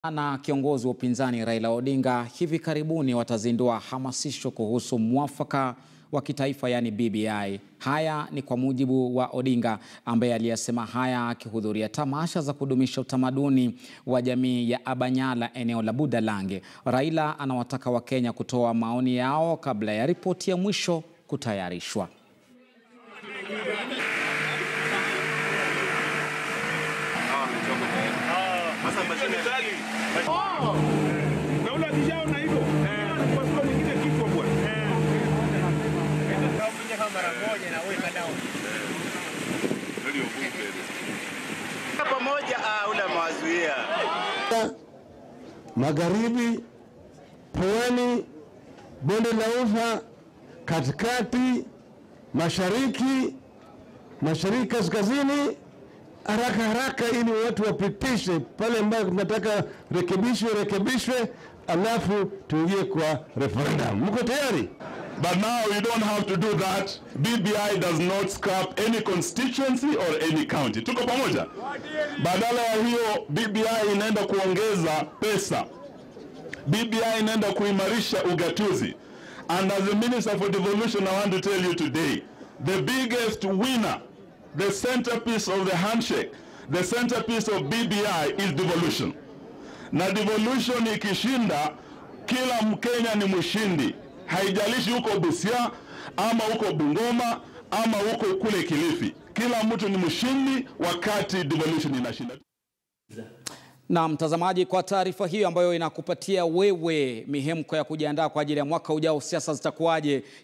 na kiongozi wa upinzani Raila Odinga hivi karibuni watazindua hamasisho kuhusu mwafaka wa kitaifa yaani BBI. Haya ni kwa mujibu wa Odinga ambaye aliyasema haya akihudhuria tamasha za kudumisha utamaduni wa jamii ya Abanyala eneo la Budalange. Raila anawataka Wakenya kutoa maoni yao kabla ya ripoti ya mwisho kutayarishwa. pamoja ule mawazuia magharibi, pwani, bonde la ufa, katikati, mashariki, mashariki kaskazini, haraka haraka, ili watu wapitishe pale ambayo tunataka rekebishwe rekebishwe, alafu tuingie kwa referendum. Mko tayari? But now you don't have to do that. BBI does not scrap any constituency or any county. Tuko pamoja? Badala ya hiyo BBI inaenda kuongeza pesa. BBI inaenda kuimarisha ugatuzi. And as the Minister for Devolution, I want to tell you today, the biggest winner, the centerpiece of the handshake, the centerpiece of BBI is devolution. Na devolution ikishinda, kila Mkenya ni mshindi haijalishi huko Busia ama huko Bungoma ama huko kule Kilifi, kila mtu ni mshindi wakati devolution inashinda. Na mtazamaji, kwa taarifa hiyo ambayo inakupatia wewe mihemko ya kujiandaa kwa ajili ya mwaka ujao, siasa zitakuwaje?